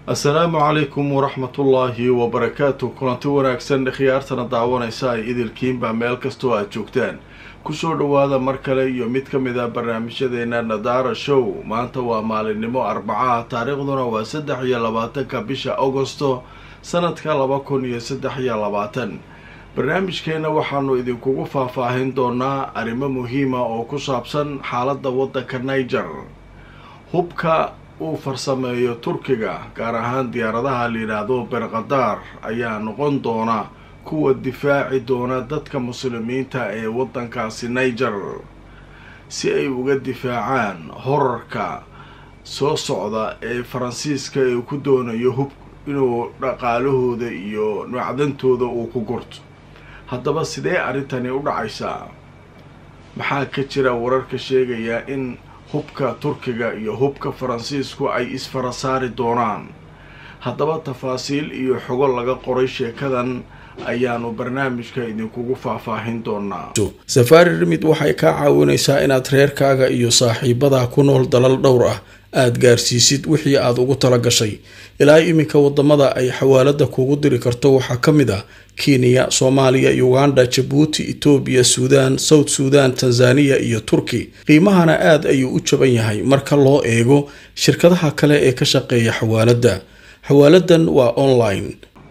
assalaamu calaykum waraxmatullaahi wabarakaatu kulanti wanaagsan khiyaartana daawanaysa ay idilkiinba meel kastoo aad joogtaan kusoo dhowaada mar kale iyo mid ka mid a barnaamijyadeena nadaara show maanta waa maalinimo arbacaha taariikhduna waa saddex iyo labaatanka bisha agosto sanadka laba kun iyo saddex iyo labaatan barnaamijkeenna waxaanu idinkugu faahfaahin doonaa arrimo muhiima oo ku saabsan xaaladda waddanka niger hubka uu farsameeyo turkiga gaar ahaan diyaaradaha layidhaahdo berkadaar ayaa noqon doona kuwa difaaci doona dadka muslimiinta ee waddankaasi niger si ay uga difaacaan horarka soo socda ee faransiiska ee ku doonayo hub inuu dhaqaalahooda iyo macdantooda uu ku gurto haddaba sidee arrintani u dhacaysaa maxaa ka jira wararka sheegaya in hubka turkiga iyo hubka faransiisku ay isfara saari doonaan haddaba tafaasiil iyo xogo laga qoray sheekadan ayaanu barnaamijka idinkugu faahfaahin doonaa safaari rimid waxay kaa caawinaysaa inaad reerkaaga iyo saaxiibadaa ku nool dalal dhowr ah aada gaarsiisid wixii aada ugu tala gashay ilaa iminka wadamada ay xawaalada kuugu diri karto waxaa ka mid ah kenya soomaaliya uganda jabuuti etoobiya suudaan south suudan tanzaniya iyo turki qiimahana aada ayuu u jaban yahay marka loo eego shirkadaha kale ee ka shaqeeya xawaaladda xawaaladan waa online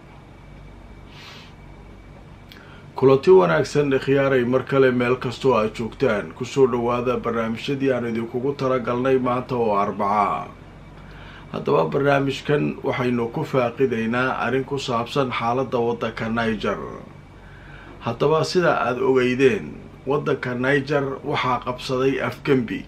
kulanti wanaagsan khiyaaray mar kale meel kastoo aad joogtaan kusoo dhowaada barnaamijyadii aan idinkugu talagalnay maanta oo arbacaa haddaba barnaamijkan waxaynu ku faaqidaynaa arrin ku saabsan xaaladda waddanka niger haddaba sida aada ogeydeen waddanka niger waxaa qabsaday afgembi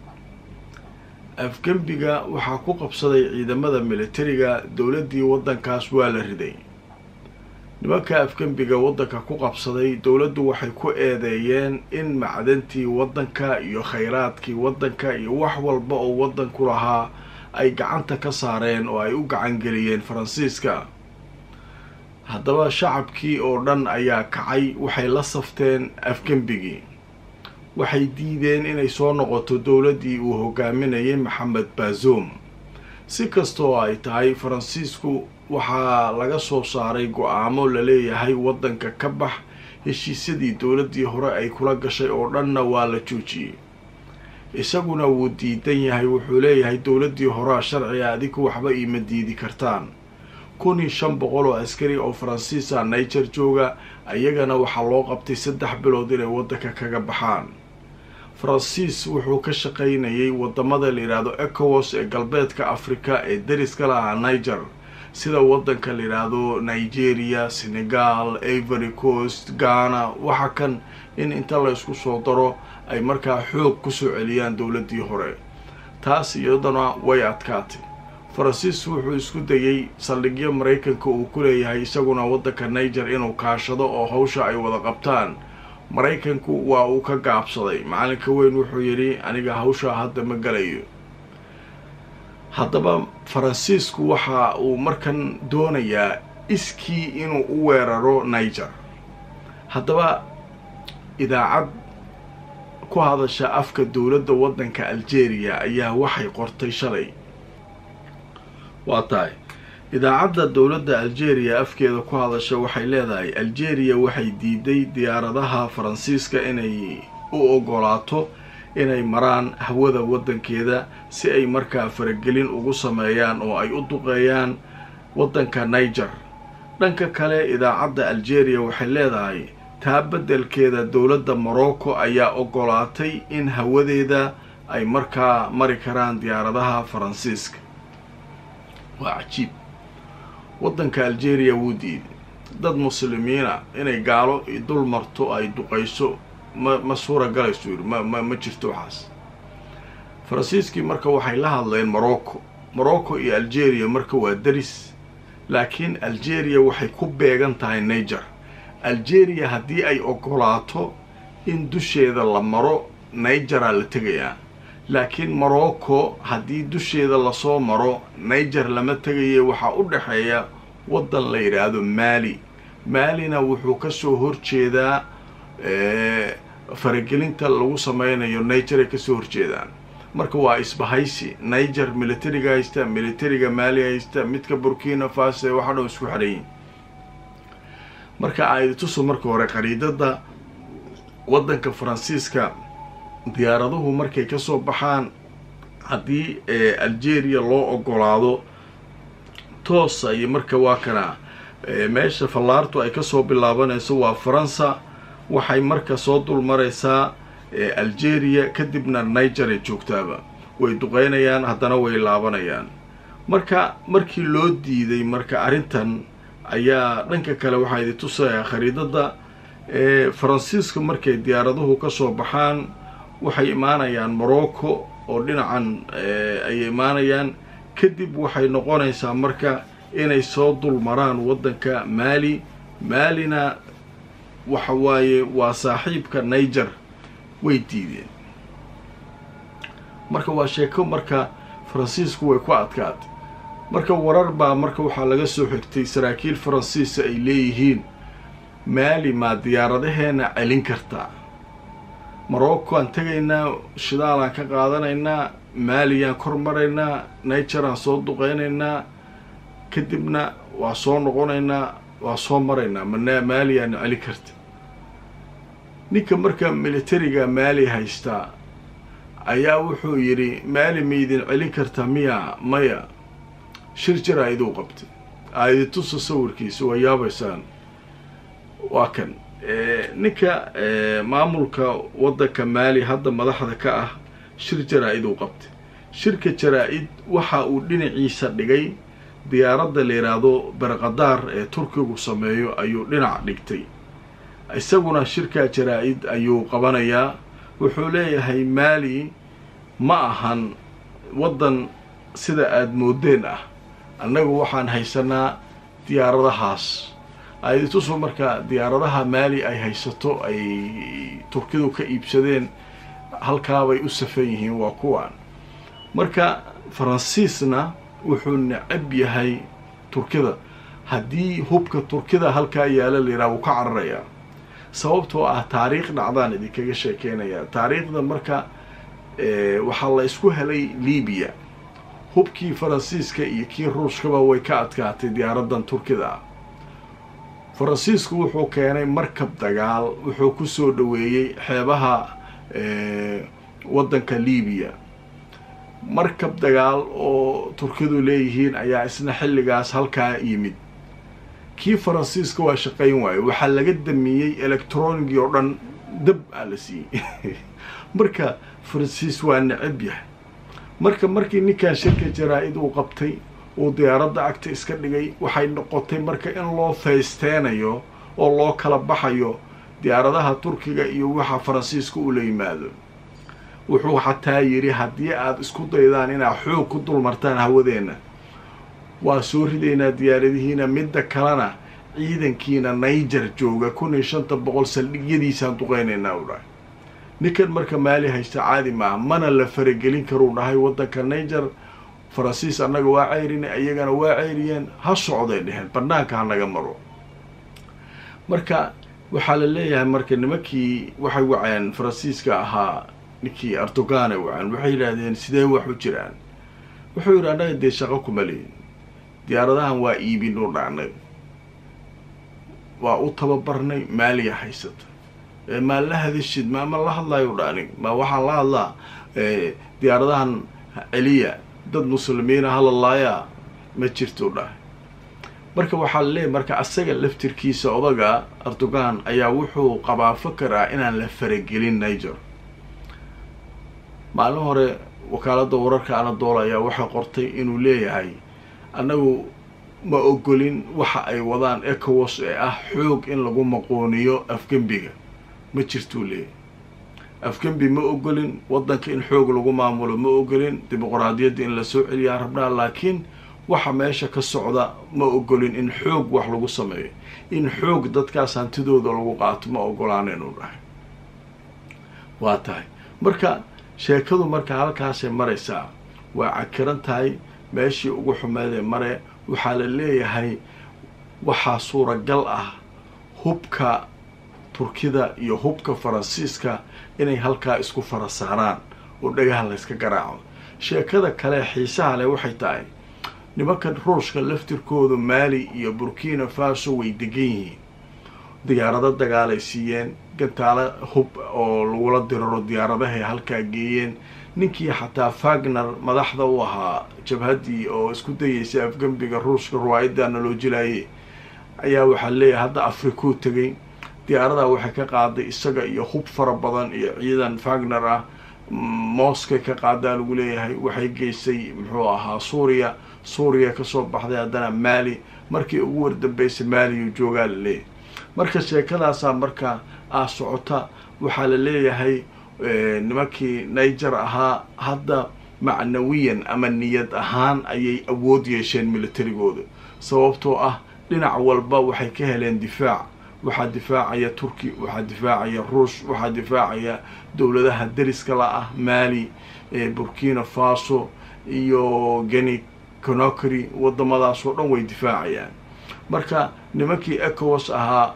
afgembiga waxaa ku qabsaday ciidamada militariga dowladdii waddankaas waa la riday nimanka afgembiga waddanka ku qabsaday dowladdu waxay ku eedeeyeen in macdantii waddanka iyo khayraadkii waddanka iyo wax walba oo waddanku lahaa ay gacanta ka saareen oo ay u gacangeliyeen faransiiska haddaba shacabkii oo dhan ayaa kacay waxay la safteen afgembigii waxay diideen inay soo noqoto dowladdii uu hogaaminayay maxamed bazoum si kastoo ay tahay faransiisku waxaa laga soo saaray go-aamo laleeyahay waddanka ka bax heshiisyadii dowladdii hore ay kula gashay oo dhanna waa la joojiyey isaguna wuu diidan yahay wuxuu leeyahay dowladdii horea sharciga adigu waxba iima diidi kartaan kun iyo shan boqol oo askari oo faransiisa niger jooga ayagana waxaa loo qabtay saddex bilood inay waddanka kaga baxaan faransiis wuxuu ka shaqaynayay wadamada layidhaahdo ecowas ee galbeedka africa ee dariska lahaa niger sida waddanka layidhaahdo nigeria senegal ivory coast ghana waxa kan in inta la isku soo daro ay markaa xoog kusoo celiyaan dowladdii hore taas iyadana way adkaatay faransiis wuxuu isku dayay saldhigyo maraykanka uu ku leeyahay isaguna waddanka niger inuu kaashado oo hawsha ay wada qabtaan maraykanku waa uu ka gaabsaday macalinka weyn wuxuu yidhi aniga hawshaa hadda ma galayo haddaba faransiisku waxa uu markan doonayaa iskii inuu u weeraro niger haddaba idaacad ku hadasha afka dowladda waddanka algeria ayaa waxay qortay shalay waa tahay idaacadda dowladda algeria afkeeda ku hadasha waxay leedahay algeria waxay diiday diyaaradaha faransiiska inay u ogolaato inay maraan hawada waddankeeda si ay markaa faragelin ugu sameeyaan oo ay u duqeeyaan waddanka niger dhanka kale idaacadda algeria waxay leedahay taa beddelkeeda dowladda morocco ayaa ogolaatay in hawadeeda ay markaa mari karaan diyaaradaha faransiiska waa cajiib waddanka algeria wuu diiday dad muslimiina inay gaalo dul marto ay duqayso ma ma suura galayso yidhi ma ma ma jirto waxaas faransiiskii marka waxay la hadleen morocco morocco iyo algeria marka waa deris laakiin algeria waxay ku beegan tahay niger algeria haddii ay ogolaato in dusheeda la maro nigeraa la tegayaa laakiin morocco haddii dusheeda lasoo maro niger lama tegaye waxaa u dhexeeya waddan la yidhaahdo maali maalina wuxuu kasoo horjeedaa faragelinta lagu sameynayo nigeray kasoo horjeedaan marka waa isbahaysi niger militariga haysta militariga maali haysta midka burkina faso waxa dhan isku xidhayin marka aidituso marka hore qariidada waddanka faransiiska diyaaraduhu markay kasoo baxaan haddii algeria loo ogolaado toos ay marka waa kana meesha fallaartu ay kasoo bilaabanayso waa faransa waxay marka soo dul maraysaa algeria kadibna niger ay joogtaaba way duqeynayaan haddana way laabanayaan marka markii loo diiday marka arrintan ayaa dhanka kale waxaa idi tusayaa khariidada faransiiska markay diyaaraduhu kasoo baxaan waxay imaanayaan morocco oo dhinacan ay imaanayaan kadib waxay noqonaysaa marka inay soo dul maraan waddanka maali maalina waxa waaye waa saaxiibka niger way diideen marka waa sheeko marka faransiisku way ku adkaatay marka warar baa marka waxaa laga soo xigtay saraakiil faransiisa ay leeyihiin maali maa diyaaradaheena celin kartaa morocco aan tegaynaa shidaalaan ka qaadanaynaa maaliyaan kor maraynaa nigeraan soo duqeynaynaa kadibna waa soo noqonaynaa waa soo maraynaa mana maaliyaana celin karta ninka marka militariga maali haystaa ayaa wuxuu yidhi maali maydin celin karta miya maya shir jir a iduu qabtay aiditusa sawirkiisa waa yaabaysaan waa kan ninka maamulka waddanka maali hadda madaxda ka ah shir jaraa-iduu qabtay shirka jaraa-id waxa uu dhinaciisa dhigay diyaaradda la yidhaahdo berqadaar ee turkigu sameeyo ayuu dhinac dhigtay isaguna shirka jaraa-id ayuu qabanayaa wuxuu leeyahay maali ma ahan waddan sida aada moodeen ah annagu waxaan haysanaa diyaaradahaas aiditusu marka diyaaradaha maali ay haysato ay turkidu ka iibsadeen halkaabay u safan yihiin waa kuwaan marka faransiisna wuxuu necab yahay turkida haddii hubka turkida halkaa yaala layidhaha wuu ka cararayaa sababtoo ah taariikh dhacdaan idinkaga sheekeynayaa taariikhda marka waxaa la isku helay libiya hubkii faransiiska iyo kii ruushkaba way ka adkaatay diyaaradan turkida ah faransiisku wuxuu keenay markab dagaal wuxuu kusoo dhaweeyey xeebaha waddanka libiya markab dagaal oo turkidu leeyihiin ayaa isna xilligaas halkaa yimid kii faransiiska waa shaqayn waaye waxaa laga damiyey electronigi oo dhan dab aa la siiyey marka faransiis waa necab yahay marka markii ninkan shirka jaraa-id uu qabtay uu diyaaradda agta iska dhigay waxay noqotay marka in loo faysteenayo oo loo kala baxayo diyaaradaha turkiga iyo waxa faransiiska uu la yimaado wuxuu xataa yidhi haddii aada isku daydaan inaad xoog ku dulmartaan hawadeenna waa soo ridaynaa diyaaradihiina midda kalena ciidankiina niger jooga kun iyo shanta boqol saldhigyadiisaan duqeynaynaa u dhahay ninkan marka maali haysta caadi maaha mana la faragelin karuu dhahay waddanka niger faransiis annaga waa ceyrin iyagana waa ceyriyeen ha socday dheheen banaanka ha naga maro marka waxaa la leeyahay marka nimankii waxay waceen faransiiska ahaa ninkii erdoganay waceen waxay yidhaahdeen sidee wax u jiraan wuxuu yidhi annaga dee shaqo kuma leyin diyaaradahan waa iibin u dhacnay waa u tababarnay maaliya haysata maa la hadashid ma ma la hadlayo dhaanig ma waxaan la hadlaa diyaaradahan celiya dad muslimiina halalaayaa ma jirto dhahay marka waxaa la leeyahy marka asaga laftirkiisa odaga erdogan ayaa wuxuu qabaa fakar ah inaan la faragelin niger maalin hore wakaaladda wararka anadool ayaa waxay qortay inuu leeyahay annagu ma ogolin waxa ay wadaan ecowas ee ah xoog in lagu maqooniyo afgembiga ma jirtuu leeyahy afgembi ma ogolin waddanka in xoog lagu maamulo ma ogolin dimuqraadiyadda in la soo celiyaa rabnaa laakiin waxa meesha ka socda ma ogolin in xoog wax lagu sameeyo in xoog dadkaas hantidooda lagu qaato ma ogolaanaynu dhahay waa tahay marka sheekadu marka halkaasay maraysaa waa cakiran tahay meeshii ugu xumeedee mare waxaa la leeyahay waxaa suuragal ah hubka turkida iyo hubka faransiiska inay halkaa isku fara saaraan oo dhagaha layska garaaco sheekada kale xiisaha leh waxay tahay nimankan ruushka laftirkoodu maali iyo burkina faso way degan yihiin diyaarado dagaalay siiyeen gantaalo hub oo lagula diraro diyaaradahay halkaa geeyeen ninkii xataa fagner madaxda u ahaa jabhaddii oo isku dayeysay afgembiga ruushka ruwaayadana loo jilaayay ayaa waxaa leeyahay hadda afrikuu tegay diyaaradaa waxay ka qaaday isaga iyo hub fara badan iyo ciidan fagner ah mooskay ka qaadaa lagu leeyahay waxay geysay muxuu ahaa suuriya suuriya kasoo baxday haddana maali markii ugu wardambeysay maaliyu joogaa la leeyahay marka sheekadaasaa marka ah socota waxaa la leeyahay nimankii niger ahaa hadda macnawiyan ama niyad ahaan ayay awood yeesheen militarigooda sababtoo ah dhinac walba waxay ka heleen difaac waxaa difaacaya turki waxaa difaacaya ruush waxaa difaacaya dowladaha deriska la ah mali burkina faso iyo geni conokry wadamadaas oo dhan way difaacayaan marka nimankii ecowas ahaa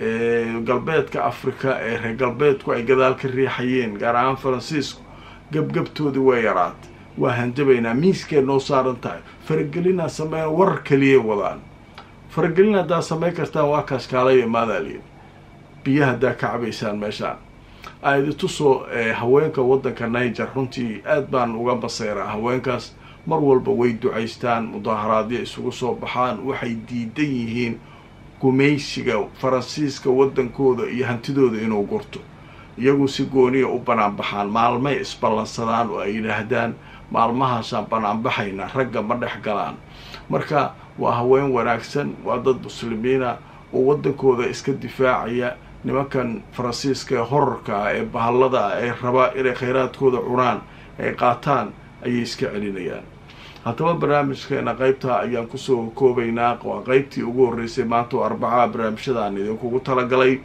galbeedka africa ee reer galbeedku ay gadaal ka riixayeen gaar ahaan faransiisku gebgebtoodii way yaraatay waa hanjabaynaa miiskay noo saaran tahay faragelinaa sameyn warar keliyay wadaan faragelin haddaad samayn kartaan waa kaas kaalaya maadaaliin biyo haddaa ka cabaysaan meeshaan aidi tusoo haweenka waddanka niger runtii aad baan uga baseyraa haweenkaas mar walba way ducaystaan mudaaharaadyo isugu soo baxaan waxay diidan yihiin gumaysiga faransiiska waddankooda iyo hantidooda inuu gurto iyagu si gooniya u banaanbaxaan maalmay isballansadaan oo ay yidhaahdaan maalmahaasaan banaanbaxayna ragga ma dhex galaan marka waa haween wanaagsan waa dad muslimiina oo waddankooda iska difaacaya nimankan faransiiska ee horarka ah ee bahallada ah ee rabaa inay khayraadkooda cunaan ay qaataan ayay iska celinayaan haddaba barnaamijkeena qaybtaa ayaan kusoo koobaynaa waa qeybtii ugu horreysay maanta oo arbacaha barnaamijyadaan idinkugu talagalay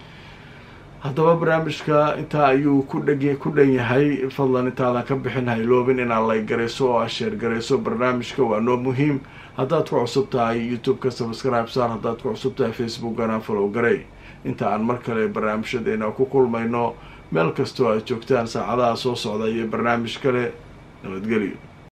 haddaba barnaamijka intaa ayuu ku dheg ku dhan yahay fadlan intaadan ka bixin hayloobin inaad lay garayso oo aad sheer garayso barnaamijka waa noo muhiim haddaad ku cusub tahay youtube-ka subscribe saar haddaad ku cusub tahay facebookana follow garey inta aan mar kale barnaamijyadeena ku kulmayno meel kastoo aad joogtaan saacadaha soo socda iyo barnaamij kale nabadgelyo